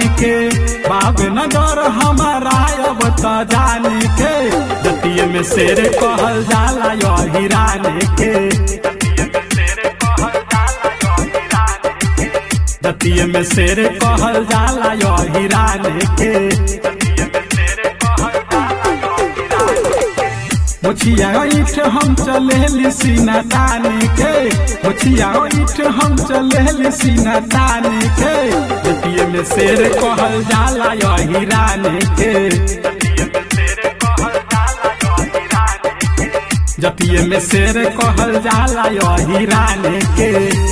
के बाब नगर हमारा अब त जाने के जतिये में शेर कहल जाला यो हिराने के जतिये में शेर कहल जाला यो हिराने के मुछिया ईठ हम चले सीना ताने के मुछिया ईठ हम चले सीना ताने के जतिये में शेर कहल जाला यो हिराने के जतिये में शेर कहल जाला यो हिराने के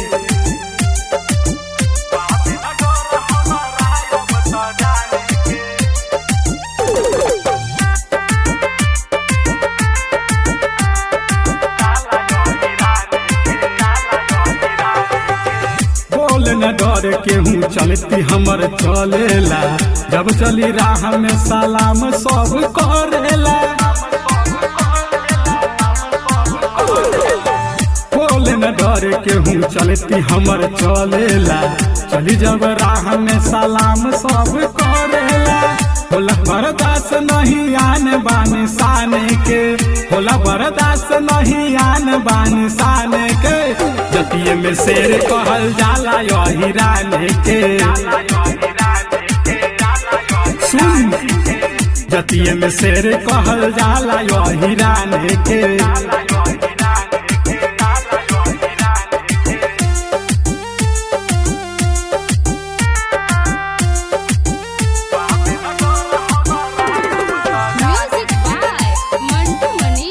बोल न डर केहू चलती हमर चलेला जब चली राह में सलाम सब करेला बोल न डर केहू चलती हमर चलेला चली जब राह में सलाम सब करेला होला बर्दाश्त नहीं आन बान साने के होला बर्दाश्त नहीं आन बान साने के जतिये में शेर कहल जाला यो हिराने के सुन जतिये में शेर कहल जाला यो हिराने के Music by Mantu Mani.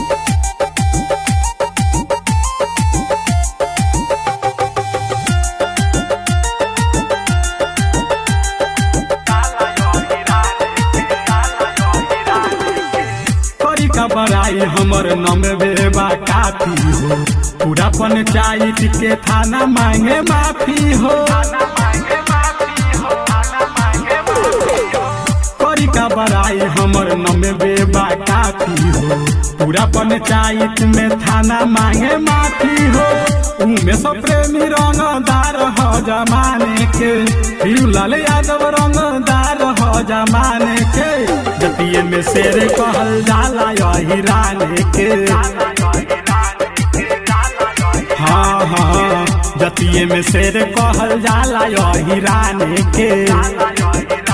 करी का बड़ाई हमर नमवे बा काफी हो पूरा पंचायत के थाना मांगे माफी हो करी का बड़ाई हमर नमवे बा काफी हो पूरा पंचायत में थाना मांगे माफी हो उनमें सब प्रेमी रंगदार हो जमाने के लाल यादव रंगदार हो जमाने के जतिये में शेर कहल जाला यो हिराने के हाँ हाँ जतिये में शेर कहल जाला यो हिराने के